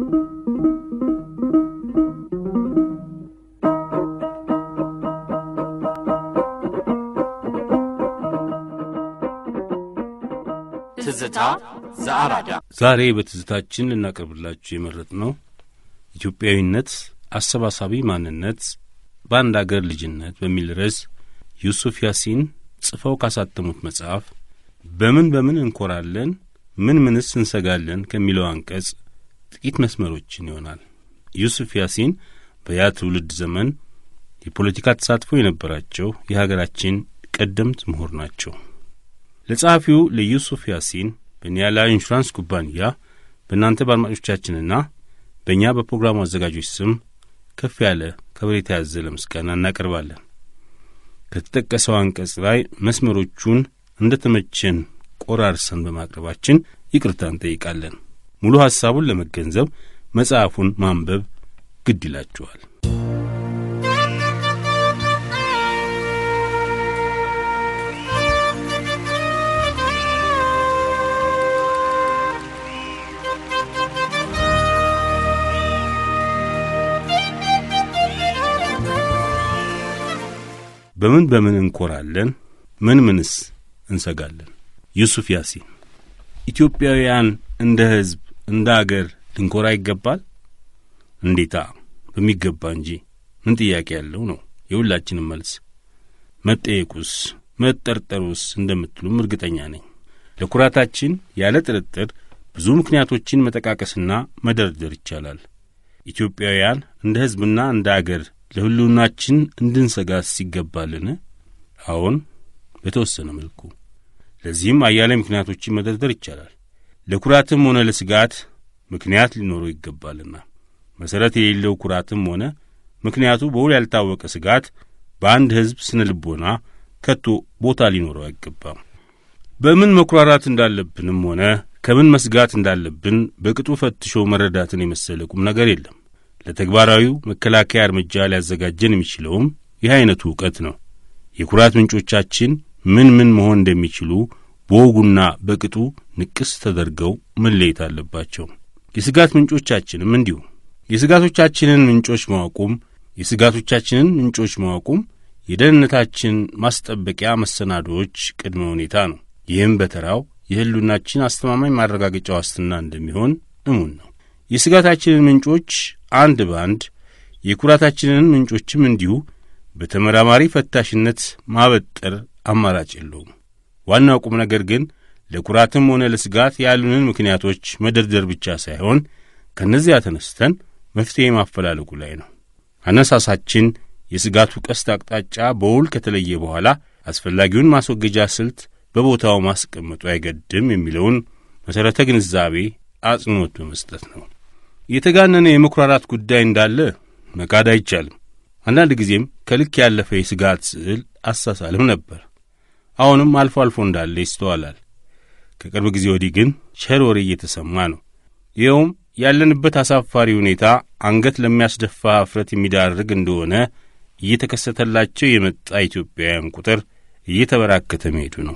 ትዝታ ዘአራዳ ዛሬ በትዝታችን ልናቀርብላችሁ የመረጥነው ኢትዮጵያዊነት አሰባሳቢ ማንነት በአንድ አገር ልጅነት በሚል ርዕስ ዩሱፍ ያሲን ጽፈው ካሳተሙት መጽሐፍ በምን በምን እንኮራለን ምን ምንስ እንሰጋለን ከሚለው አንቀጽ ጥቂት መስመሮችን ይሆናል። ዩሱፍ ያሲን በያ ትውልድ ዘመን የፖለቲካ ተሳትፎ የነበራቸው የሀገራችን ቀደምት ምሁር ናቸው። ለጸሐፊው ለዩሱፍ ያሲን በኒያላ ኢንሹራንስ ኩባንያ በእናንተ በአድማጮቻችንና በእኛ በፕሮግራሙ አዘጋጆች ስም ከፍ ያለ ከበሬታ ያዘለ ምስጋና እናቀርባለን። ከተጠቀሰው አንቀጽ ላይ መስመሮቹን እንደ ተመቸን ቆራርሰን በማቅረባችን ይቅርታ እንጠይቃለን። ሙሉ ሐሳቡን ለመገንዘብ መጽሐፉን ማንበብ ግድ ይላችኋል። በምን በምን እንኮራለን ምን ምንስ እንሰጋለን? ዩሱፍ ያሲን ኢትዮጵያውያን እንደ ሕዝብ እንደ አገር ልንኮራ ይገባል? እንዴታ በሚገባ እንጂ ምን ጥያቄ ያለው ነው የሁላችንም መልስ። መጠየቁስ መጠርጠሩስ እንደምትሉም እርግጠኛ ነኝ። ለኩራታችን ያለ ጥርጥር ብዙ ምክንያቶችን መጠቃቀስና መደርደር ይቻላል። ኢትዮጵያውያን እንደ ሕዝብና እንደ አገር ለሕልውናችን እንድንሰጋስ ይገባልን? አዎን፣ በተወሰነ መልኩ። ለዚህም አያሌ ምክንያቶችን መደርደር ይቻላል። ለኩራትም ሆነ ለስጋት ምክንያት ሊኖረው ይገባልና መሠረት የሌለው ኩራትም ሆነ ምክንያቱ በውል ያልታወቀ ስጋት በአንድ ሕዝብ ስነ ልቦና ከቶ ቦታ ሊኖረው አይገባም። በምን መኩራራት እንዳለብንም ሆነ ከምን መስጋት እንዳለብን በቅጡ ፈትሾ መረዳትን የመሰለ ቁም ነገር የለም። ለተግባራዊው መከላከያ እርምጃ ሊያዘጋጀን የሚችለውም ይህ ዐይነቱ እውቀት ነው። የኩራት ምንጮቻችን ምን ምን መሆን እንደሚችሉ በወጉና በቅጡ ንቅስ ተደርገው መለየት አለባቸው። የስጋት ምንጮቻችንም እንዲሁ። የስጋቶቻችንን ምንጮች ማወቁም የስጋቶቻችንን ምንጮች ማወቁም የደህንነታችን ማስጠበቂያ መሰናዶዎች ቅድመ ሁኔታ ነው። ይህም በተራው የሕልውናችን አስተማማኝ ማረጋገጫ ዋስትና እንደሚሆን እሙን ነው። የስጋታችንን ምንጮች አንድ በአንድ የኩራታችንን ምንጮችም እንዲሁ በተመራማሪ ፈታሽነት ማበጠር አማራጭ የለውም። ዋናው ቁም ነገር ግን ለኩራትም ሆነ ለስጋት ያሉንን ምክንያቶች መደርደር ብቻ ሳይሆን ከእነዚያ ተነስተን መፍትሔ ማፈላለጉ ላይ ነው። አነሳሳችን የስጋቱ ቀስት አቅጣጫ በውል ከተለየ በኋላ አስፈላጊውን ማስወገጃ ስልት በቦታው ማስቀመጡ አይገድም የሚለውን መሠረተ ግንዛቤ አጽንዖት በመስጠት ነው። የተጋነነ የመኩራራት ጉዳይ እንዳለ መካድ አይቻልም። አንዳንድ ጊዜም ከልክ ያለፈ የስጋት ስዕል አሳሳልም ነበር። አሁንም አልፎ አልፎ እንዳለ ይስተዋላል። ከቅርብ ጊዜ ወዲህ ግን ቸር ወሬ እየተሰማ ነው። ይኸውም ያለንበት አሳፋሪ ሁኔታ አንገት ለሚያስደፋ እፍረት የሚዳርግ እንደሆነ እየተከሰተላቸው የመጣ ኢትዮጵያውያን ቁጥር እየተበራከተ መሄዱ ነው።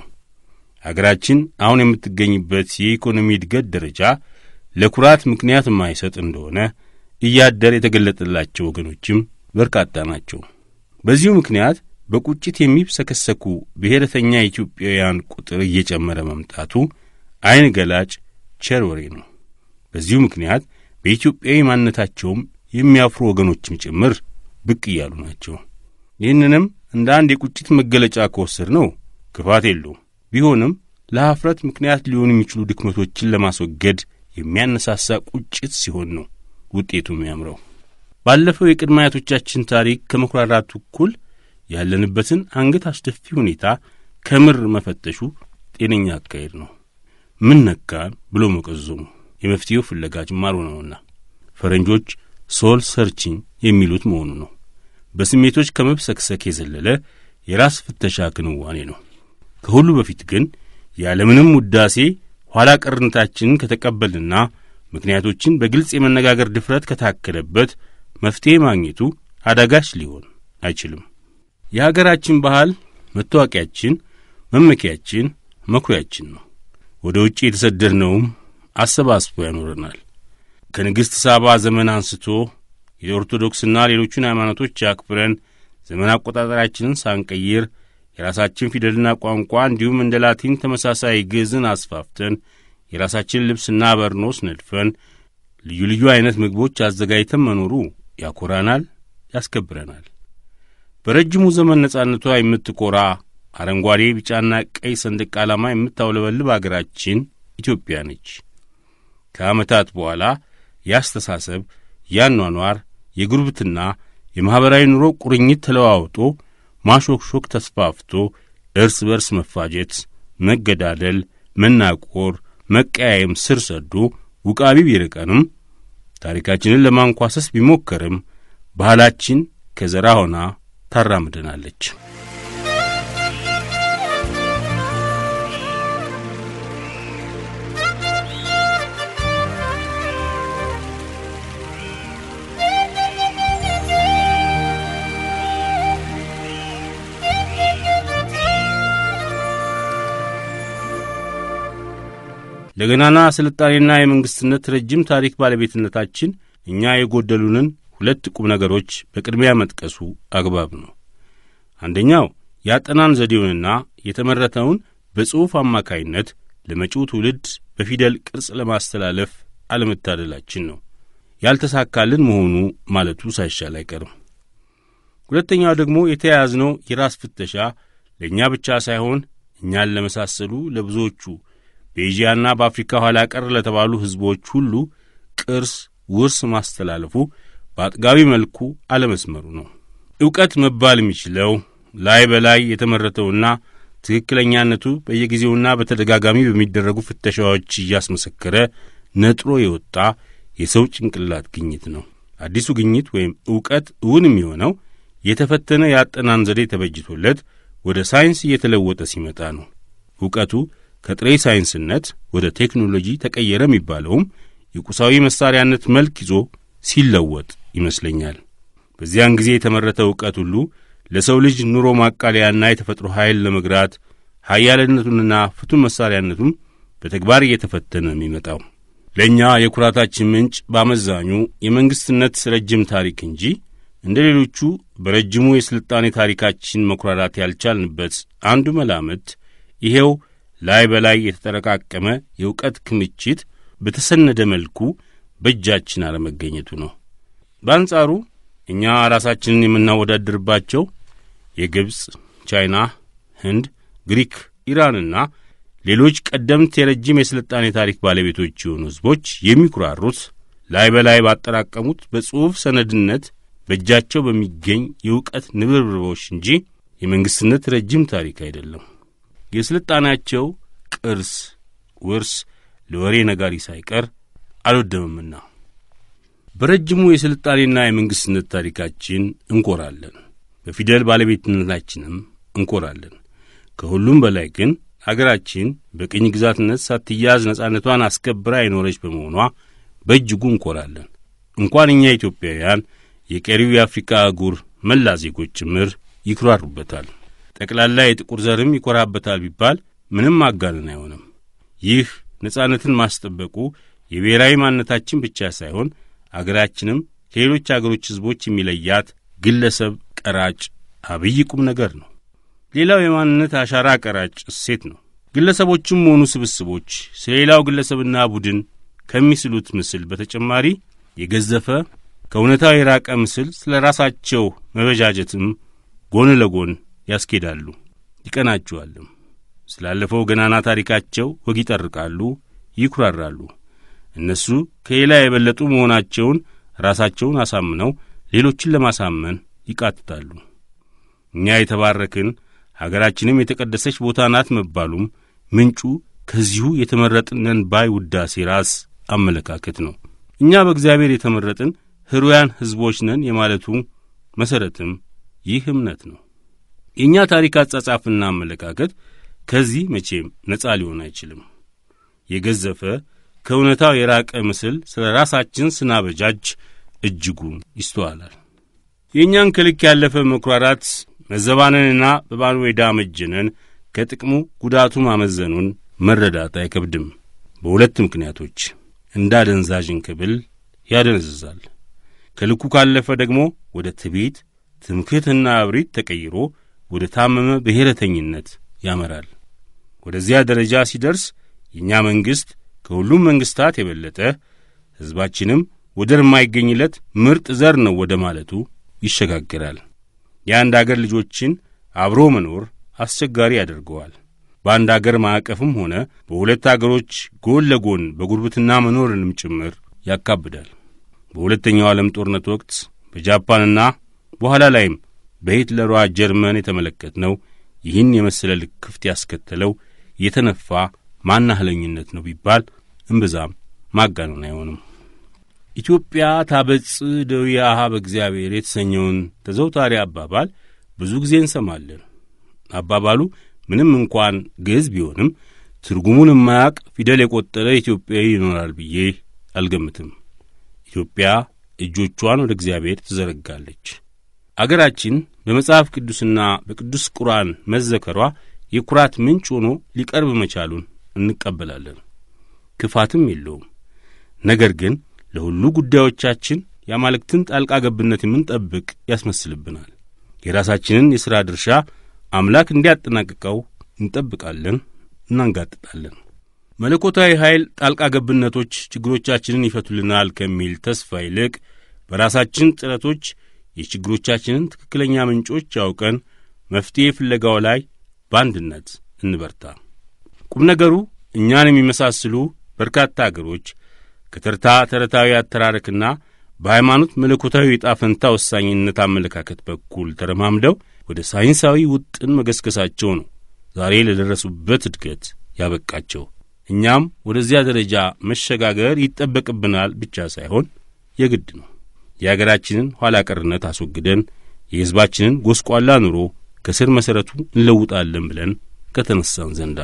አገራችን አሁን የምትገኝበት የኢኮኖሚ እድገት ደረጃ ለኩራት ምክንያት የማይሰጥ እንደሆነ እያደር የተገለጠላቸው ወገኖችም በርካታ ናቸው። በዚሁ ምክንያት በቁጭት የሚብሰከሰኩ ብሔረተኛ ኢትዮጵያውያን ቁጥር እየጨመረ መምጣቱ ዐይን ገላጭ ቸር ወሬ ነው። በዚሁ ምክንያት በኢትዮጵያዊ ማንነታቸውም የሚያፍሩ ወገኖችም ጭምር ብቅ እያሉ ናቸው። ይህንንም እንደ አንድ የቁጭት መገለጫ ከወሰድ ነው ክፋት የለውም። ቢሆንም ለኀፍረት ምክንያት ሊሆኑ የሚችሉ ድክመቶችን ለማስወገድ የሚያነሳሳ ቁጭት ሲሆን ነው ውጤቱ የሚያምረው። ባለፈው የቅድመ አያቶቻችን ታሪክ ከመኩራራቱ እኩል ያለንበትን አንገት አስደፊ ሁኔታ ከምር መፈተሹ ጤነኛ አካሄድ ነው። ምን ነካን ብሎ መቀዞሙ የመፍትሄው ፍለጋ ጅማሮ ነውና ፈረንጆች ሶል ሰርቺንግ የሚሉት መሆኑ ነው። በስሜቶች ከመብሰክሰክ የዘለለ የራስ ፍተሻ ክንዋኔ ነው። ከሁሉ በፊት ግን ያለምንም ውዳሴ ኋላ ቀርነታችንን ከተቀበልና ምክንያቶችን በግልጽ የመነጋገር ድፍረት ከታከለበት መፍትሔ ማግኘቱ አዳጋች ሊሆን አይችልም። የሀገራችን ባህል መታወቂያችን፣ መመኪያችን፣ መኩሪያችን ነው። ወደ ውጭ የተሰደድነውም አሰባስቦ ያኖረናል። ከንግሥት ሳባ ዘመን አንስቶ የኦርቶዶክስና ሌሎቹን ሃይማኖቶች አክብረን ዘመን አቆጣጠራችንን ሳንቀይር የራሳችን ፊደልና ቋንቋ እንዲሁም እንደ ላቲን ተመሳሳይ ግዕዝን አስፋፍተን የራሳችን ልብስና በርኖስ ነድፈን ልዩ ልዩ ዐይነት ምግቦች አዘጋጅተን መኖሩ ያኮራናል፣ ያስከብረናል። በረጅሙ ዘመን ነጻነቷ የምትኮራ አረንጓዴ፣ ቢጫና ቀይ ሰንደቅ ዓላማ የምታውለበልብ አገራችን ኢትዮጵያ ነች። ከዓመታት በኋላ ያስተሳሰብ፣ ያኗኗር፣ የጉርብትና፣ የማኅበራዊ ኑሮ ቁርኝት ተለዋውጦ ማሾክሾክ ተስፋፍቶ እርስ በርስ መፋጀት፣ መገዳደል፣ መናቆር፣ መቀያየም ስር ሰዶ ውቃቢ ቢርቀንም ታሪካችንን ለማንኳሰስ ቢሞከርም ባህላችን ከዘራ ሆና ታራምደናለች። ለገናና ስልጣኔና የመንግሥትነት ረጅም ታሪክ ባለቤትነታችን እኛ የጎደሉንን ሁለት ቁም ነገሮች በቅድሚያ መጥቀሱ አግባብ ነው። አንደኛው የአጠናን ዘዴውንና የተመረተውን በጽሑፍ አማካይነት ለመጪው ትውልድ በፊደል ቅርጽ ለማስተላለፍ አለመታደላችን ነው። ያልተሳካልን መሆኑ ማለቱ ሳይሻል አይቀርም። ሁለተኛው ደግሞ የተያያዝነው የራስ ፍተሻ ለእኛ ብቻ ሳይሆን እኛን ለመሳሰሉ ለብዙዎቹ በኤዥያና በአፍሪካ ኋላ ቀር ለተባሉ ሕዝቦች ሁሉ ቅርስ ውርስ ማስተላለፉ በአጥጋቢ መልኩ አለመስመሩ ነው። ዕውቀት መባል የሚችለው ላይ በላይ የተመረተውና ትክክለኛነቱ በየጊዜውና በተደጋጋሚ በሚደረጉ ፍተሻዎች እያስመሰከረ ነጥሮ የወጣ የሰው ጭንቅላት ግኝት ነው። አዲሱ ግኝት ወይም ዕውቀት እውን የሚሆነው የተፈተነ የአጠናን ዘዴ ተበጅቶለት ወደ ሳይንስ እየተለወጠ ሲመጣ ነው። ዕውቀቱ ከጥሬ ሳይንስነት ወደ ቴክኖሎጂ ተቀየረ የሚባለውም የቁሳዊ መሳሪያነት መልክ ይዞ ሲለወጥ ይመስለኛል። በዚያን ጊዜ የተመረተ ዕውቀት ሁሉ ለሰው ልጅ ኑሮ ማቃለያና የተፈጥሮ ኃይል ለመግራት ኃያልነቱንና ፍቱን መሳሪያነቱም በተግባር እየተፈተነ የሚመጣው ለእኛ የኩራታችን ምንጭ በአመዛኙ የመንግሥትነት ረጅም ታሪክ እንጂ እንደ ሌሎቹ በረጅሙ የሥልጣኔ ታሪካችን መኩራራት ያልቻልንበት አንዱ መላምት ይሄው ላይ በላይ የተጠረቃቀመ የእውቀት ክምችት በተሰነደ መልኩ በእጃችን አለመገኘቱ ነው። በአንጻሩ እኛ ራሳችንን የምናወዳድርባቸው የግብፅ፣ ቻይና፣ ህንድ፣ ግሪክ፣ ኢራንና ሌሎች ቀደምት የረጅም የሥልጣኔ ታሪክ ባለቤቶች የሆኑ ሕዝቦች የሚኩራሩት ላይ በላይ ባጠራቀሙት በጽሑፍ ሰነድነት በእጃቸው በሚገኝ የእውቀት ንብርብሮች እንጂ የመንግሥትነት ረጅም ታሪክ አይደለም። የሥልጣኔያቸው ቅርስ ውርስ ለወሬ ነጋሪ ሳይቀር አልወደምምና በረጅሙ የሥልጣኔና የመንግሥትነት ታሪካችን እንኮራለን። በፊደል ባለቤትነታችንም እንኮራለን። ከሁሉም በላይ ግን አገራችን በቅኝ ግዛትነት ሳትያዝ ነጻነቷን አስከብራ የኖረች በመሆኗ በእጅጉ እንኮራለን። እንኳን እኛ ኢትዮጵያውያን የቀሪው የአፍሪካ አህጉር መላ ዜጎች ጭምር ይኩራሩበታል። ጠቅላላ የጥቁር ዘርም ይኮራበታል ቢባል ምንም ማጋነን አይሆንም። ይህ ነጻነትን ማስጠበቁ የብሔራዊ ማንነታችን ብቻ ሳይሆን አገራችንም ከሌሎች አገሮች ሕዝቦች የሚለያት ግለሰብ ቀራጭ አብይ ቁም ነገር ነው። ሌላው የማንነት አሻራ ቀራጭ እሴት ነው። ግለሰቦችም ሆኑ ስብስቦች ስለ ሌላው ግለሰብና ቡድን ከሚስሉት ምስል በተጨማሪ የገዘፈ ከእውነታው የራቀ ምስል ስለ ራሳቸው መበጃጀትም ጎን ለጎን ያስኬዳሉ፣ ይቀናቸዋልም። ስላለፈው ገናና ታሪካቸው ወግ ይጠርቃሉ፣ ይኩራራሉ። እነሱ ከሌላ የበለጡ መሆናቸውን ራሳቸውን አሳምነው ሌሎችን ለማሳመን ይቃትታሉ። እኛ የተባረክን አገራችንም የተቀደሰች ቦታ ናት መባሉም ምንጩ ከዚሁ የተመረጥነን ባይ ውዳሴ ራስ አመለካከት ነው። እኛ በእግዚአብሔር የተመረጥን ሕሩያን ሕዝቦች ነን የማለቱ መሠረትም ይህ እምነት ነው። የእኛ ታሪክ አጻጻፍና አመለካከት ከዚህ መቼም ነጻ ሊሆን አይችልም። የገዘፈ ከእውነታው የራቀ ምስል ስለ ራሳችን ስናበጃጅ እጅጉን ይስተዋላል። የእኛን ከልክ ያለፈ መኩራራት መዘባነንና በባንዌዳ መጀነን ከጥቅሙ ጉዳቱ ማመዘኑን መረዳት አይከብድም። በሁለት ምክንያቶች እንደ አደንዛዥ እንክብል ያደነዝዛል። ከልኩ ካለፈ ደግሞ ወደ ትዕቢት፣ ትምክህትና እብሪት ተቀይሮ ወደ ታመመ ብሔረተኝነት ያመራል። ወደዚያ ደረጃ ሲደርስ የእኛ መንግሥት ከሁሉም መንግሥታት የበለጠ ሕዝባችንም ወደር የማይገኝለት ምርጥ ዘር ነው ወደ ማለቱ ይሸጋግራል። የአንድ አገር ልጆችን አብሮ መኖር አስቸጋሪ ያደርገዋል። በአንድ አገር ማዕቀፍም ሆነ በሁለት አገሮች ጎን ለጎን በጉርብትና መኖርንም ጭምር ያካብዳል። በሁለተኛው ዓለም ጦርነት ወቅት በጃፓንና በኋላ ላይም በሂትለሯ ጀርመን የተመለከትነው ይህን የመሰለ ልክፍት ያስከተለው የተነፋ ማናህለኝነት ነው ቢባል እምብዛም ማጋነን አይሆንም። ኢትዮጵያ ታበጽ እደዊያሃ በእግዚአብሔር የተሰኘውን ተዘውታሪ አባባል ብዙ ጊዜ እንሰማለን። አባባሉ ምንም እንኳን ግዕዝ ቢሆንም ትርጉሙን የማያውቅ ፊደል የቆጠረ ኢትዮጵያዊ ይኖራል ብዬ አልገምትም። ኢትዮጵያ እጆቿን ወደ እግዚአብሔር ትዘረጋለች። አገራችን በመጽሐፍ ቅዱስና በቅዱስ ቁርአን መዘከሯ የኩራት ምንጭ ሆኖ ሊቀርብ መቻሉን እንቀበላለን። ክፋትም የለውም። ነገር ግን ለሁሉ ጉዳዮቻችን የአማልክትን ጣልቃ ገብነት የምንጠብቅ ያስመስልብናል። የራሳችንን የሥራ ድርሻ አምላክ እንዲያጠናቅቀው እንጠብቃለን፣ እናንጋጥጣለን። መለኮታዊ ኃይል ጣልቃ ገብነቶች ችግሮቻችንን ይፈቱልናል ከሚል ተስፋ ይልቅ በራሳችን ጥረቶች የችግሮቻችንን ትክክለኛ ምንጮች ያውቀን መፍትሔ ፍለጋው ላይ በአንድነት እንበርታ። ቁም ነገሩ እኛን የሚመሳስሉ በርካታ አገሮች ከተርታ ተረታዊ አተራረክና በሃይማኖት መለኮታዊ የዕጣ ፈንታ ወሳኝነት አመለካከት በኩል ተረማምደው ወደ ሳይንሳዊ ውጥን መገስገሳቸው ነው ዛሬ ለደረሱበት እድገት ያበቃቸው። እኛም ወደዚያ ደረጃ መሸጋገር ይጠበቅብናል ብቻ ሳይሆን የግድ ነው። የአገራችንን ኋላ ቀርነት አስወግደን የሕዝባችንን ጎስቋላ ኑሮ ከስር መሠረቱ እንለውጣለን ብለን ከተነሳን ዘንዳ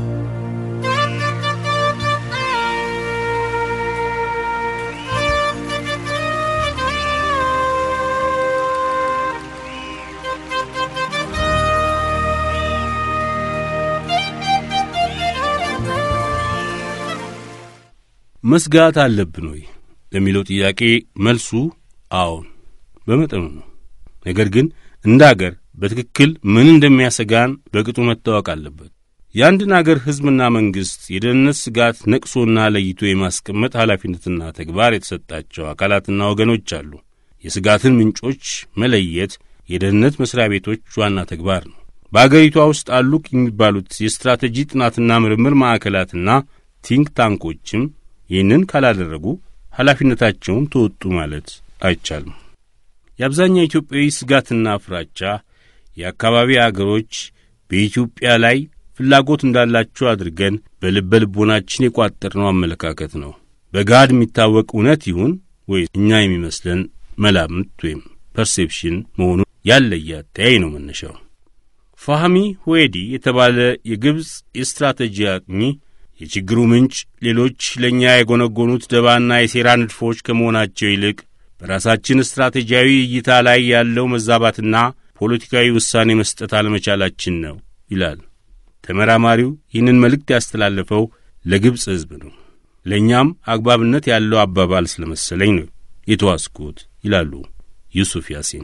መስጋት አለብን ወይ ለሚለው ጥያቄ መልሱ አዎን፣ በመጠኑ ነው። ነገር ግን እንደ አገር በትክክል ምን እንደሚያሰጋን በቅጡ መታወቅ አለበት። የአንድን አገር ሕዝብና መንግሥት የደህንነት ስጋት ነቅሶና ለይቶ የማስቀመጥ ኃላፊነትና ተግባር የተሰጣቸው አካላትና ወገኖች አሉ። የስጋትን ምንጮች መለየት የደህንነት መሥሪያ ቤቶች ዋና ተግባር ነው። በአገሪቷ ውስጥ አሉ የሚባሉት የስትራቴጂ ጥናትና ምርምር ማዕከላትና ቲንክ ታንኮችም ይህንን ካላደረጉ ኃላፊነታቸውን ተወጡ ማለት አይቻልም። የአብዛኛው ኢትዮጵያዊ ስጋትና ፍራቻ የአካባቢ አገሮች በኢትዮጵያ ላይ ፍላጎት እንዳላቸው አድርገን በልበ ልቦናችን የቋጠርነው አመለካከት ነው። በጋድ የሚታወቅ እውነት ይሁን ወይ እኛ የሚመስለን መላምት ወይም ፐርሴፕሽን መሆኑን ያለየ አተያይ ነው መነሻው። ፋህሚ ሁዌዲ የተባለ የግብፅ የስትራቴጂ አጥኚ የችግሩ ምንጭ ሌሎች ለእኛ የጎነጎኑት ደባና የሴራ ንድፎች ከመሆናቸው ይልቅ በራሳችን ስትራቴጂያዊ እይታ ላይ ያለው መዛባትና ፖለቲካዊ ውሳኔ መስጠት አለመቻላችን ነው ይላል። ተመራማሪው ይህንን መልእክት ያስተላለፈው ለግብፅ ሕዝብ ነው። ለእኛም አግባብነት ያለው አባባል ስለመሰለኝ ነው የተዋስኩት ይላሉ ዩሱፍ ያሲን።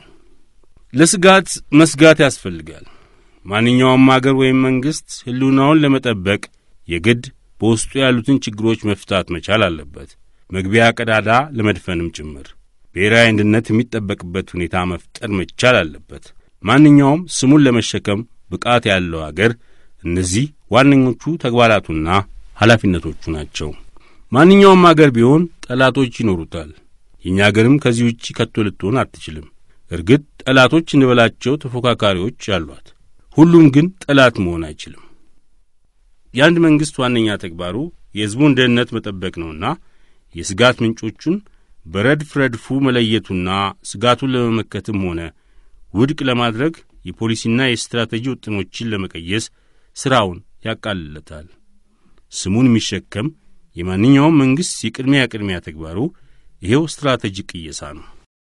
ለስጋት መስጋት ያስፈልጋል። ማንኛውም አገር ወይም መንግሥት ሕልውናውን ለመጠበቅ የግድ በውስጡ ያሉትን ችግሮች መፍታት መቻል አለበት። መግቢያ ቀዳዳ ለመድፈንም ጭምር ብሔራዊ አንድነት የሚጠበቅበት ሁኔታ መፍጠር መቻል አለበት። ማንኛውም ስሙን ለመሸከም ብቃት ያለው አገር እነዚህ ዋነኞቹ ተግባራቱና ኃላፊነቶቹ ናቸው። ማንኛውም አገር ቢሆን ጠላቶች ይኖሩታል። የእኛ አገርም ከዚህ ውጪ ከቶ ልትሆን አትችልም። እርግጥ ጠላቶች እንበላቸው ተፎካካሪዎች አሏት። ሁሉም ግን ጠላት መሆን አይችልም። የአንድ መንግሥት ዋነኛ ተግባሩ የሕዝቡን ደህንነት መጠበቅ ነውና የስጋት ምንጮቹን በረድፍ ረድፉ መለየቱና ስጋቱን ለመመከትም ሆነ ውድቅ ለማድረግ የፖሊሲና የስትራቴጂ ውጥኖችን ለመቀየስ ሥራውን ያቃልለታል። ስሙን የሚሸከም የማንኛውም መንግሥት የቅድሚያ ቅድሚያ ተግባሩ ይሄው ስትራቴጂ ቅየሳ ነው።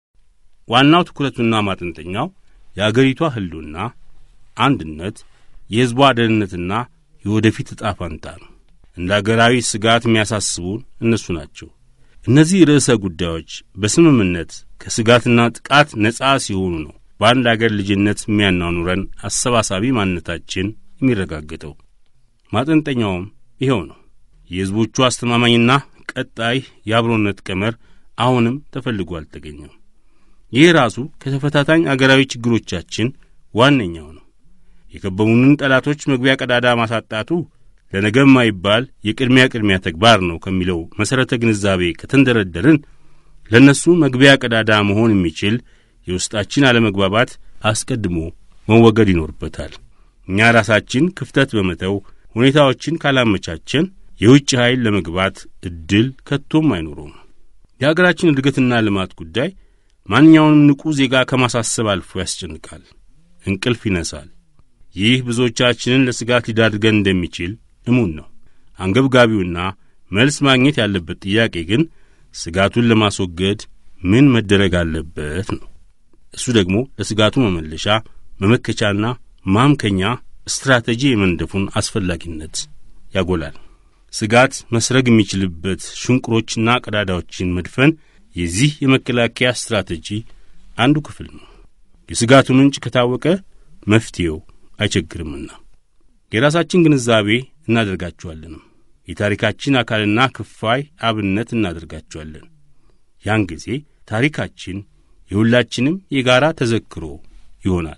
ዋናው ትኩረቱና ማጠንጠኛው የአገሪቷ ሕልውና፣ አንድነት፣ የሕዝቧ ደህንነትና የወደፊት ዕጣ ፈንታ ነው። እንደ አገራዊ ስጋት የሚያሳስቡን እነሱ ናቸው። እነዚህ ርዕሰ ጉዳዮች በስምምነት ከስጋትና ጥቃት ነጻ ሲሆኑ ነው በአንድ አገር ልጅነት የሚያናኑረን አሰባሳቢ ማንነታችን የሚረጋገጠው። ማጠንጠኛውም ይኸው ነው። የሕዝቦቹ አስተማማኝና ቀጣይ የአብሮነት ቀመር አሁንም ተፈልጎ አልተገኘም። ይህ ራሱ ከተፈታታኝ አገራዊ ችግሮቻችን ዋነኛው ነው። የከበቡንን ጠላቶች መግቢያ ቀዳዳ ማሳጣቱ ለነገ የማይባል የቅድሚያ ቅድሚያ ተግባር ነው ከሚለው መሠረተ ግንዛቤ ከተንደረደርን ለእነሱ መግቢያ ቀዳዳ መሆን የሚችል የውስጣችን አለመግባባት አስቀድሞ መወገድ ይኖርበታል። እኛ ራሳችን ክፍተት በመተው ሁኔታዎችን ካላመቻቸን የውጭ ኃይል ለመግባት ዕድል ከቶም አይኖረውም። የአገራችን እድገትና ልማት ጉዳይ ማንኛውንም ንቁ ዜጋ ከማሳሰብ አልፎ ያስጨንቃል፣ እንቅልፍ ይነሳል። ይህ ብዙዎቻችንን ለስጋት ሊዳርገን እንደሚችል እሙን ነው። አንገብጋቢውና መልስ ማግኘት ያለበት ጥያቄ ግን ስጋቱን ለማስወገድ ምን መደረግ አለበት ነው። እሱ ደግሞ ለስጋቱ መመለሻ መመከቻና ማምከኛ ስትራቴጂ የመንደፉን አስፈላጊነት ያጎላል። ስጋት መስረግ የሚችልበት ሽንቁሮችና ቀዳዳዎችን መድፈን የዚህ የመከላከያ ስትራቴጂ አንዱ ክፍል ነው። የስጋቱ ምንጭ ከታወቀ መፍትሔው አይቸግርምና የራሳችን ግንዛቤ እናደርጋቸዋለንም የታሪካችን አካልና ክፋይ አብነት እናደርጋቸዋለን። ያን ጊዜ ታሪካችን የሁላችንም የጋራ ተዘክሮ ይሆናል።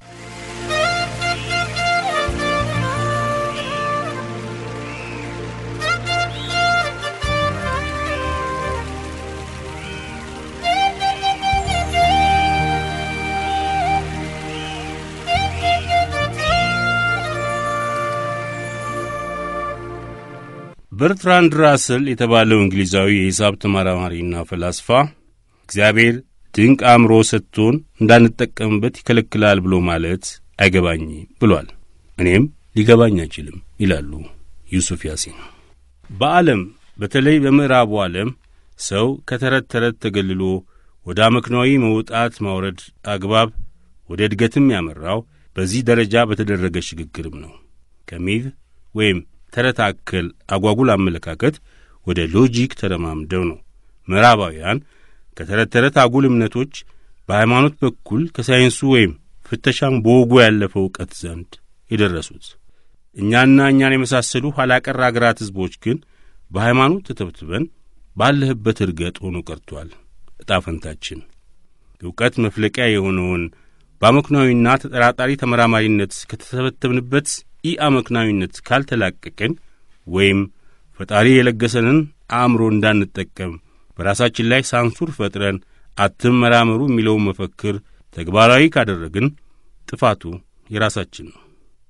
በርትራንድ ራስል የተባለው እንግሊዛዊ የሂሳብ ተመራማሪና ፈላስፋ እግዚአብሔር ድንቅ አእምሮ ሰጥቶን እንዳንጠቀምበት ይከለክላል ብሎ ማለት አይገባኝም ብሏል። እኔም ሊገባኝ አይችልም ይላሉ ዩሱፍ ያሲን። በዓለም በተለይ በምዕራቡ ዓለም ሰው ከተረት ተረት ተገልሎ ወደ አመክንዮአዊ መውጣት ማውረድ አግባብ ወደ እድገትም ያመራው በዚህ ደረጃ በተደረገ ሽግግርም ነው። ከሚል ወይም ተረት አከል አጓጉል አመለካከት ወደ ሎጂክ ተረማምደው ነው ምዕራባውያን ከተረት ተረት አጉል እምነቶች በሃይማኖት በኩል ከሳይንሱ ወይም ፍተሻም በወጉ ያለፈ እውቀት ዘንድ የደረሱት። እኛና እኛን የመሳሰሉ ኋላቀር አገራት ሕዝቦች ግን በሃይማኖት ተተብትበን ባለህበት እርገጥ ሆኖ ቀርቷል። ዕጣ ፈንታችን እውቀት መፍለቂያ የሆነውን በአመክናዊና ተጠራጣሪ ተመራማሪነት ከተተበተብንበት ኢ አመክናዊነት ካልተላቀቅን ወይም ፈጣሪ የለገሰንን አእምሮ እንዳንጠቀም በራሳችን ላይ ሳንሱር ፈጥረን አትመራመሩ የሚለውን መፈክር ተግባራዊ ካደረግን ጥፋቱ የራሳችን ነው።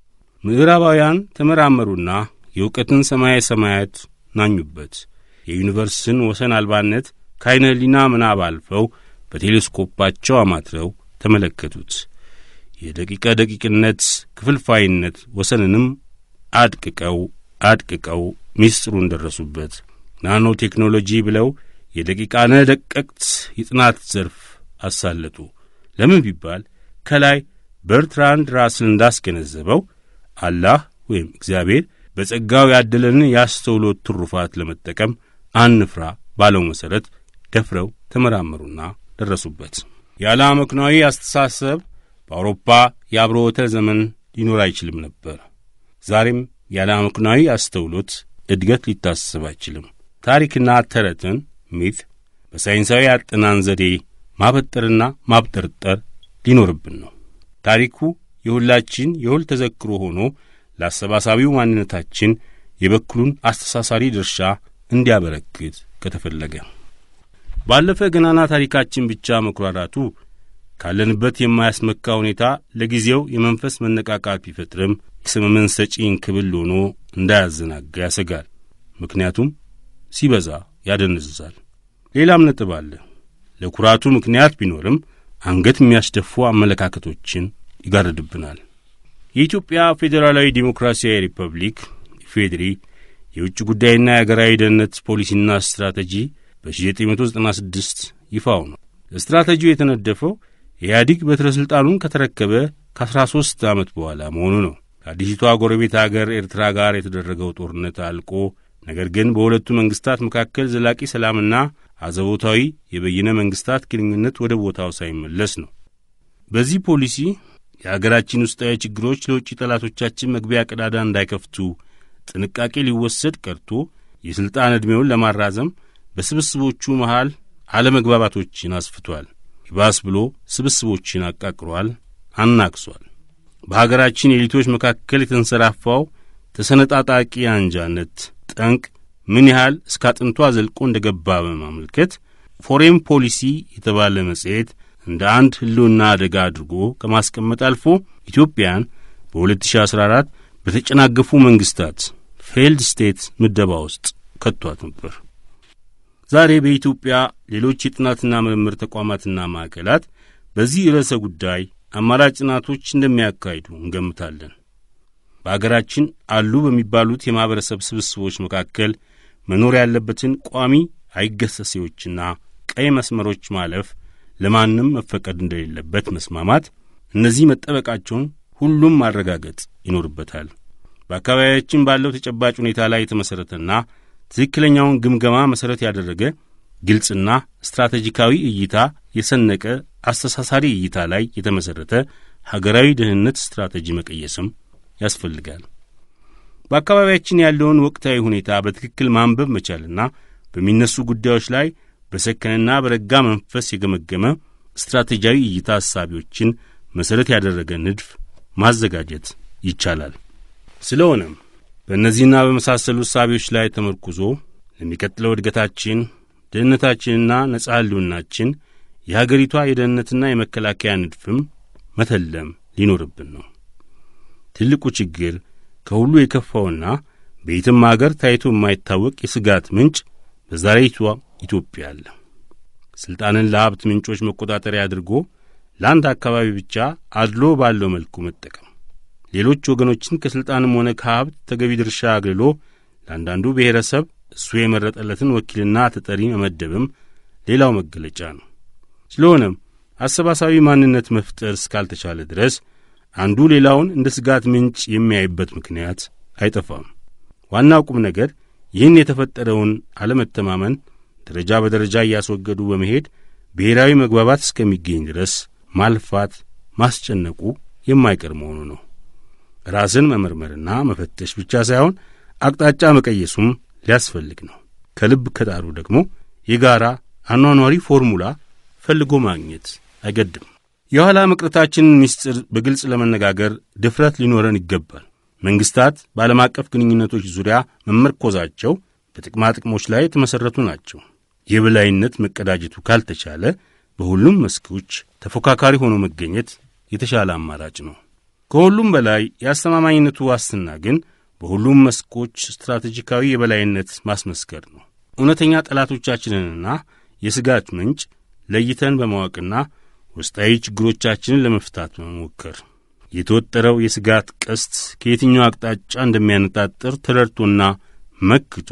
ምዕራባውያን ተመራመሩና የእውቀትን ሰማየ ሰማያት ናኙበት። የዩኒቨርስን ወሰን አልባነት ከዐይነ ሕሊና ምናብ አልፈው በቴሌስኮፓቸው አማትረው ተመለከቱት። የደቂቀ ደቂቅነት ክፍልፋይነት ወሰንንም አድቅቀው አድቅቀው ሚስጥሩን ደረሱበት። ናኖ ቴክኖሎጂ ብለው የደቂቃነ ደቀቅት የጥናት ዘርፍ አሳለጡ። ለምን ቢባል ከላይ በርትራንድ ራስን እንዳስገነዘበው አላህ ወይም እግዚአብሔር በጸጋው ያደለንን የአስተውሎት ትሩፋት ለመጠቀም አንፍራ ባለው መሠረት ደፍረው ተመራመሩና ደረሱበት። ያለ አመክንዮአዊ አስተሳሰብ በአውሮፓ የአብሮተ ዘመን ሊኖር አይችልም ነበር። ዛሬም ያለ አመክንዮአዊ አስተውሎት እድገት ሊታሰብ አይችልም። ታሪክና ተረትን ሚት በሳይንሳዊ አጠናን ዘዴ ማበጠርና ማብጠርጠር ሊኖርብን ነው። ታሪኩ የሁላችን የሁል ተዘክሮ ሆኖ ለአሰባሳቢው ማንነታችን የበኩሉን አስተሳሳሪ ድርሻ እንዲያበረክት ከተፈለገ ባለፈ ገናና ታሪካችን ብቻ መኩራራቱ ካለንበት የማያስመካ ሁኔታ ለጊዜው የመንፈስ መነቃቃት ቢፈጥርም የሰመመን ሰጪ እንክብል ሆኖ እንዳያዘናጋ ያሰጋል። ምክንያቱም ሲበዛ ያደነዝዛል። ሌላም ነጥብ አለ። ለኩራቱ ምክንያት ቢኖርም አንገት የሚያስደፉ አመለካከቶችን ይጋርድብናል። የኢትዮጵያ ፌዴራላዊ ዲሞክራሲያዊ ሪፐብሊክ ኢፌዴሪ የውጭ ጉዳይና የአገራዊ ደህንነት ፖሊሲና ስትራቴጂ በ1996 ይፋው ነው። ስትራቴጂው የተነደፈው ኢህአዲግ በትረ ሥልጣኑን ከተረከበ ከ13 ዓመት በኋላ መሆኑ ነው። ከአዲሲቷ ጎረቤት አገር ኤርትራ ጋር የተደረገው ጦርነት አልቆ ነገር ግን በሁለቱ መንግሥታት መካከል ዘላቂ ሰላምና አዘቦታዊ የበይነ መንግሥታት ግንኙነት ወደ ቦታው ሳይመለስ ነው። በዚህ ፖሊሲ የአገራችን ውስጣዊ ችግሮች ለውጭ ጠላቶቻችን መግቢያ ቀዳዳ እንዳይከፍቱ ጥንቃቄ ሊወሰድ ቀርቶ የሥልጣን ዕድሜውን ለማራዘም በስብስቦቹ መሃል አለመግባባቶችን አስፍቷል። ይባስ ብሎ ስብስቦችን አቃቅሯል፣ አናክሷል። በሀገራችን ኤሊቶች መካከል የተንሰራፋው ተሰነጣጣቂ አንጃነት ጠንቅ ምን ያህል እስከ አጥንቷ ዘልቆ እንደ ገባ በማመልከት ፎሬን ፖሊሲ የተባለ መጽሔት እንደ አንድ ሕልውና አደጋ አድርጎ ከማስቀመጥ አልፎ ኢትዮጵያን በ2014 በተጨናገፉ መንግሥታት ፌልድ ስቴት ምደባ ውስጥ ከቷት ነበር። ዛሬ በኢትዮጵያ ሌሎች የጥናትና ምርምር ተቋማትና ማዕከላት በዚህ ርዕሰ ጉዳይ አማራጭ ጥናቶች እንደሚያካሂዱ እንገምታለን። በአገራችን አሉ በሚባሉት የማኅበረሰብ ስብስቦች መካከል መኖር ያለበትን ቋሚ አይገሰሴዎችና ቀይ መስመሮች ማለፍ ለማንም መፈቀድ እንደሌለበት መስማማት፣ እነዚህ መጠበቃቸውን ሁሉም ማረጋገጥ ይኖርበታል። በአካባቢያችን ባለው ተጨባጭ ሁኔታ ላይ የተመሠረተና ትክክለኛውን ግምገማ መሠረት ያደረገ ግልጽና ስትራቴጂካዊ እይታ የሰነቀ አስተሳሳሪ እይታ ላይ የተመሠረተ ሀገራዊ ደህንነት ስትራቴጂ መቀየስም ያስፈልጋል። በአካባቢያችን ያለውን ወቅታዊ ሁኔታ በትክክል ማንበብ መቻልና በሚነሱ ጉዳዮች ላይ በሰከነና በረጋ መንፈስ የገመገመ ስትራቴጂያዊ እይታ ሐሳቢዎችን መሠረት ያደረገ ንድፍ ማዘጋጀት ይቻላል። ስለሆነም በእነዚህና በመሳሰሉ እሳቤዎች ላይ ተመርኩዞ ለሚቀጥለው እድገታችን፣ ደህንነታችንና ነጻ ሕልውናችን የሀገሪቷ የደህንነትና የመከላከያ ንድፍም መተለም ሊኖርብን ነው። ትልቁ ችግር ከሁሉ የከፋውና በየትም አገር ታይቶ የማይታወቅ የስጋት ምንጭ በዛሬቷ ኢትዮጵያ አለ። ሥልጣንን ለሀብት ምንጮች መቆጣጠሪያ አድርጎ ለአንድ አካባቢ ብቻ አድሎ ባለው መልኩ መጠቀም፣ ሌሎች ወገኖችን ከሥልጣንም ሆነ ከሀብት ተገቢ ድርሻ አግልሎ ለአንዳንዱ ብሔረሰብ እሱ የመረጠለትን ወኪልና ተጠሪ መመደብም ሌላው መገለጫ ነው። ስለሆነም አሰባሳቢ ማንነት መፍጠር እስካልተቻለ ድረስ አንዱ ሌላውን እንደ ስጋት ምንጭ የሚያይበት ምክንያት አይጠፋም። ዋናው ቁም ነገር ይህን የተፈጠረውን አለመተማመን ደረጃ በደረጃ እያስወገዱ በመሄድ ብሔራዊ መግባባት እስከሚገኝ ድረስ ማልፋት፣ ማስጨነቁ የማይቀር መሆኑ ነው። ራስን መመርመርና መፈተሽ ብቻ ሳይሆን አቅጣጫ መቀየሱም ሊያስፈልግ ነው። ከልብ ከጣሩ ደግሞ የጋራ አኗኗሪ ፎርሙላ ፈልጎ ማግኘት አይገድም። የኋላ መቅረታችንን ምስጢር በግልጽ ለመነጋገር ድፍረት ሊኖረን ይገባል። መንግሥታት በዓለም አቀፍ ግንኙነቶች ዙሪያ መመርኮዛቸው በጥቅማ ጥቅሞች ላይ የተመሠረቱ ናቸው። የበላይነት መቀዳጀቱ ካልተቻለ በሁሉም መስኮች ተፎካካሪ ሆኖ መገኘት የተሻለ አማራጭ ነው። ከሁሉም በላይ የአስተማማኝነቱ ዋስትና ግን በሁሉም መስኮች ስትራቴጂካዊ የበላይነት ማስመስከር ነው። እውነተኛ ጠላቶቻችንንና የስጋት ምንጭ ለይተን በማወቅና ውስጣዊ ችግሮቻችንን ለመፍታት በመሞከር የተወጠረው የስጋት ቀስት ከየትኛው አቅጣጫ እንደሚያነጣጥር ተረድቶና መክቶ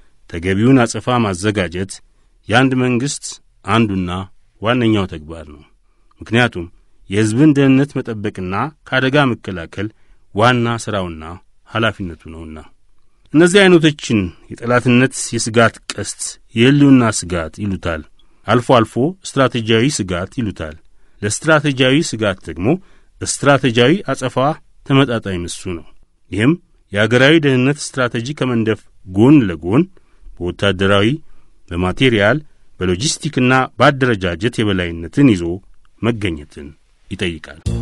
ተገቢውን አጸፋ ማዘጋጀት የአንድ መንግሥት አንዱና ዋነኛው ተግባር ነው። ምክንያቱም የሕዝብን ደህንነት መጠበቅና ከአደጋ መከላከል ዋና ሥራውና ኃላፊነቱ ነውና። እነዚህ ዐይነቶችን የጠላትነት የስጋት ቀስት የሕልውና ስጋት ይሉታል። አልፎ አልፎ ስትራቴጂያዊ ስጋት ይሉታል። ለስትራቴጂያዊ ስጋት ደግሞ ስትራቴጂያዊ አጸፋ ተመጣጣኝ ምሱ ነው። ይህም የአገራዊ ደህንነት ስትራቴጂ ከመንደፍ ጎን ለጎን በወታደራዊ፣ በማቴሪያል፣ በሎጂስቲክና በአደረጃጀት የበላይነትን ይዞ መገኘትን ይጠይቃል።